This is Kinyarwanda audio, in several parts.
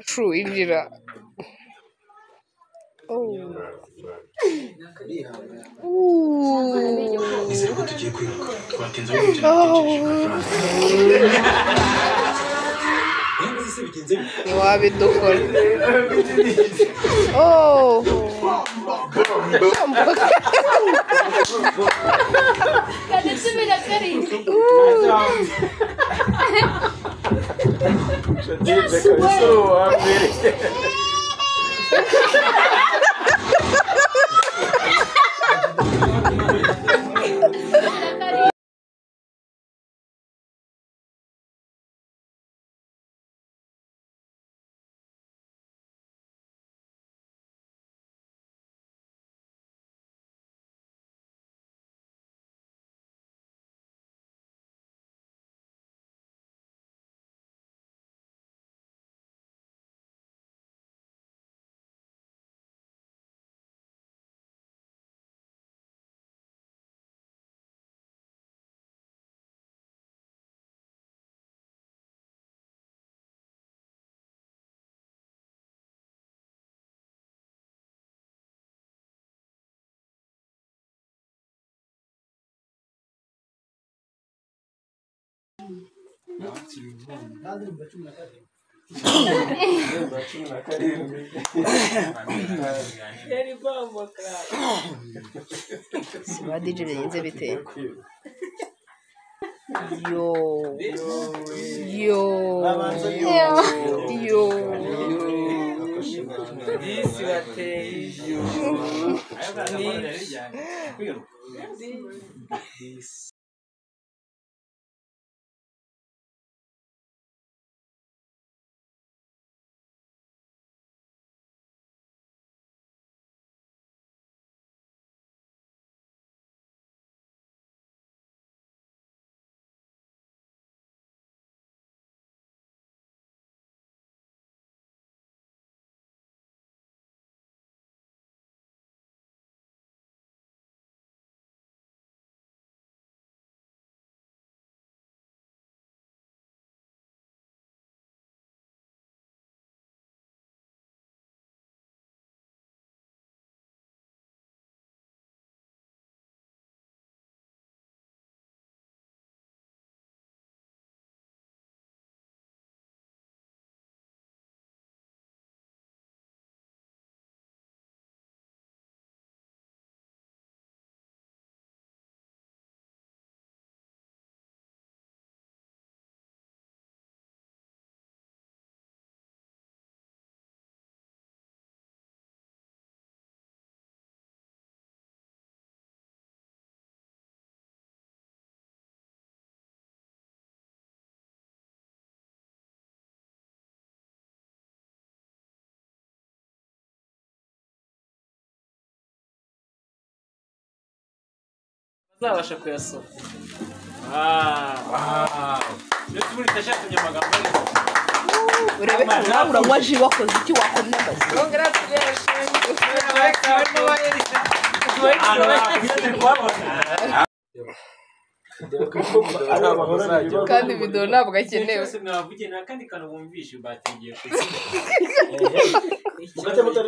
Cuinjira Nizere ko tugiye kwiruka. Twatinze aho gukina dutegereje amafaranga. Eh, nzi se bigenze bite? ntiwabidukora oh Kendisi bile karayım. ba DJ bigenze bite yo yo yo Disi bateye ijyo. Uzabasha kuyasoma. Ndetse ubu ndashakaga amagambo ariko. urebe ko nawe uranywa ji wakoze iki wakomye amazi kandi video ntabwo akenewe mwavugiye nta kandi kantu bumvishe bategeye ku Iki kibazo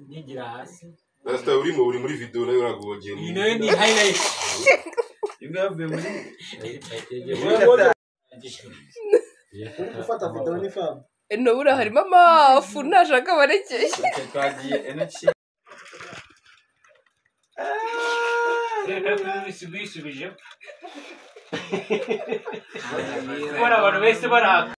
nyigira hasi. Rasta urimo uri muri video nayo uragogera. Iyi nayo ni highlight. eno buriya harimo amafu ntashaka abarekeye Bwisubije. Kubona abantu bese barahaka.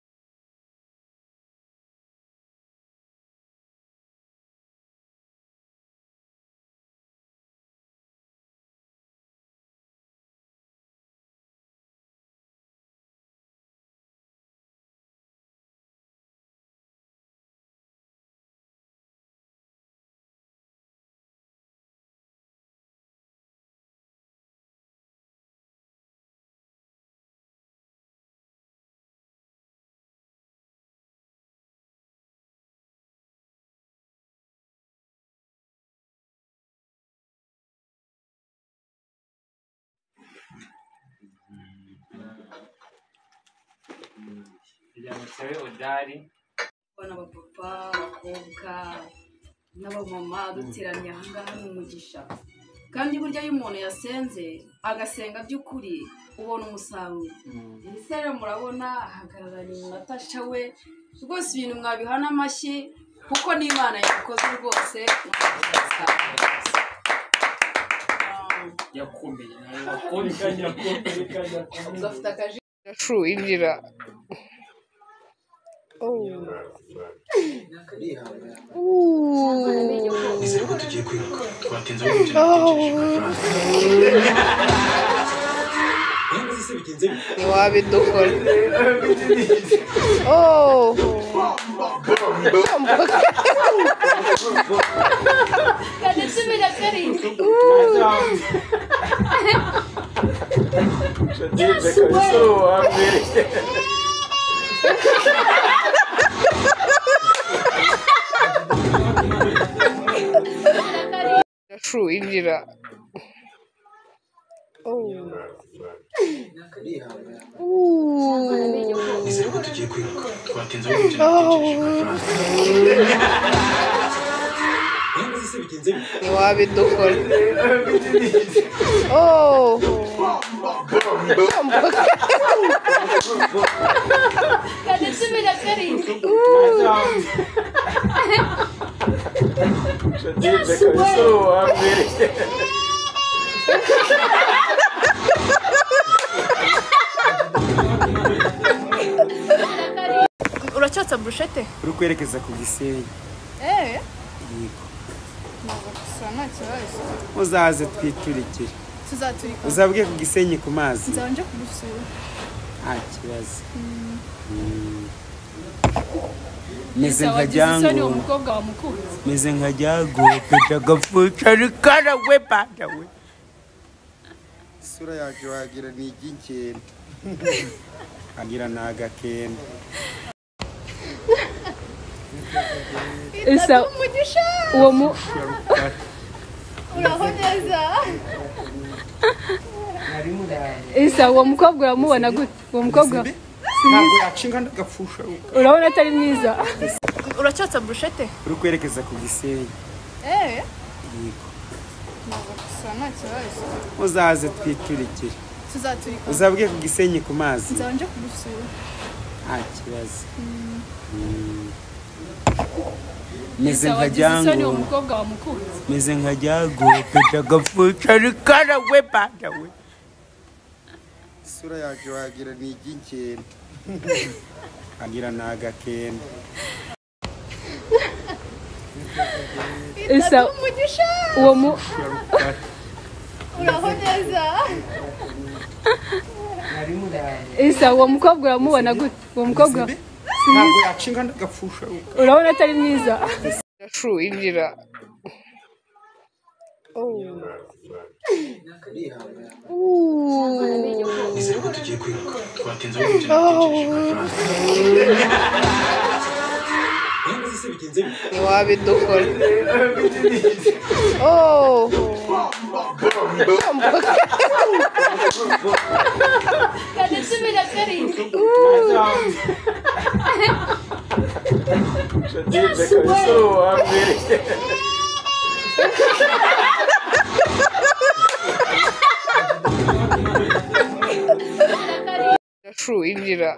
kugira ngo nsebe odari kubona abapapa abakobwa n'abamama duteraniye ahangaha ni umugisha kandi burya iyo umuntu yasenze agasenga by'ukuri ubona umusaruro ndetse rero murabona ahagararanye natasha we rwose ibintu mwabihana amashyi kuko n'imana yabikoze rwose yakomeye nawe wakomeye yakomeye kandi yakomeye ugafite akaji Shu, injira nizere ko tugiye kwiruka twatinze aho umukino watekereje ntiwabidukora kane cumi na karindwi Shu, injira nizere ko tugiye kwiruka twatinze aho umukino watekereje ntiwabidukora kane cumi na karindwi uracyatsa burushete uri kwerekeza ku gisenyi eee gusa nta kibazo uzaze twiturikire tuzaturika uzabwe ku gisenyi ku mazi nzaba nje kugusura nta kibazo Mm. meze nka isoni uwo ryangombwa mukobwa wamukunze meze nka ryangombwa ndagapfuca rikara we bada we isura yacu wagira ni iry'inkende wagira ni agakende Isa uwo mu uraho neza Isa uwo mukobwa uramubona gute uwo mukobwa ntabwo yacinga ndagapfusha urabona atari mwiza uracyatsa burushete uri kwerekeza ku gisenyi eee yego gusa nta kibazo uzaze twiturikire tuzaturika uzabwe ku gisenyi ku mazi nzaba nje kugusura nta kibazo Mm. meze nka wagize isoni uwo ryangombwa mukobwa wamukunze meze nka ryangombwa ndagapfuca rikara we bada we isura yacu wagira ni iry'inkende wagira ni agakende Isa uwo mu uraho neza Isa uwo mukobwa uramubona gute uwo mukobwa ntabwo yacinga ndagapfusha urabona atari mwiza Shu, injira nizere ko tugiye kwiruka twatinze aho umukino watekereje ntiwabidukora kane cumi na karindwi Shu, injira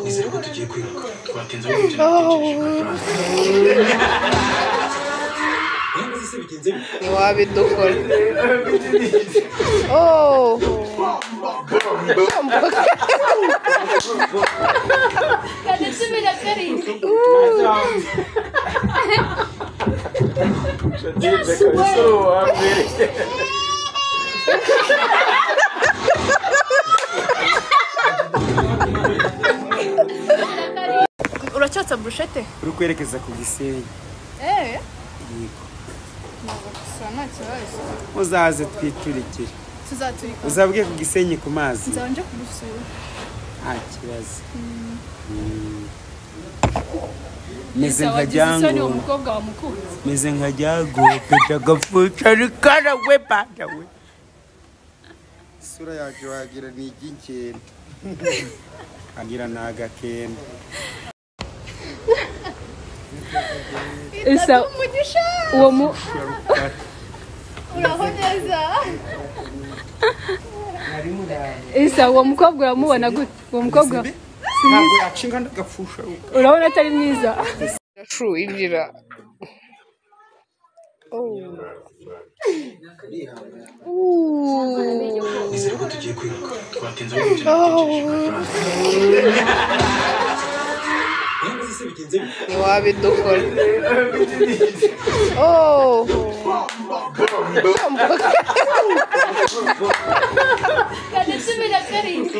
nizere ko tugiye kwiruka twatinze aho umukino watekereje ntiwabidukora kane cumi na karindwi uracyatsa burushete uri kwerekeza ku gisenyi eee yego gusa nta kibazo uzaze twiturikire tuzaturika uzabwe ku gisenyi ku mazi nzaba nje kugusura nta kibazo Mm. meze nka wagize isoni uwo ryangombwa mukobwa wamukunze meze nka ryangombwa ndagapfuca rikara we bada we isura yanjye wagira ni iry'inkende ngira ni agakende isa uwo mu isa uwo mukobwa uramubona gute uwo mukobwa ntabwo yacinga ndagapfusha urabona atari mwiza True, injira nizere ko tugiye kwiruka twatinze aho ibyo natekereje kuri Frank. ntiwabidukora oh Kadesumira karindwi.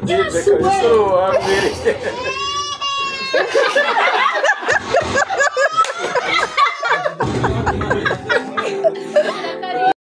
Ndetse ko ari so wambere.